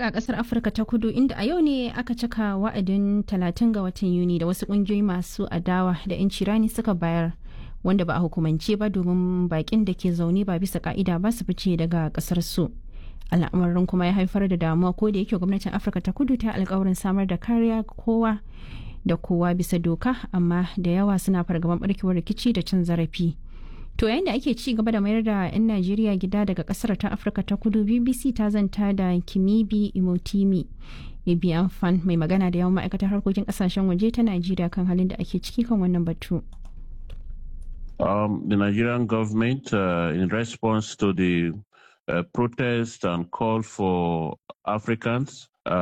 leƙa ƙasar Afirka ta kudu inda a yau ne aka cika wa'adin 30 ga watan Yuni da wasu ƙungiyoyi masu adawa da 'yanci rani suka bayar wanda ba a hukumance ba domin baƙin da ke zaune ba bisa ka'ida ba su fice daga ƙasar su. Al'amarin kuma ya haifar da damuwa ko da yake gwamnatin Afirka ta kudu ta alkawarin samar da kariya kowa da kowa bisa doka amma da yawa suna fargaban barkewar rikici da cin zarafi. To yayin da ake ci gaba da mayar da 'yan Najeriya gida daga kasar ta Afirka ta kudu BBC ta zanta da Kimibi Imotimi Ibiyan Fan mai magana da yawan ma'aikatar harkokin kasashen waje ta Najeriya kan halin da ake ciki kan wannan batu. Um, the Nigerian government, uh, in response to the uh, protest and call for Africans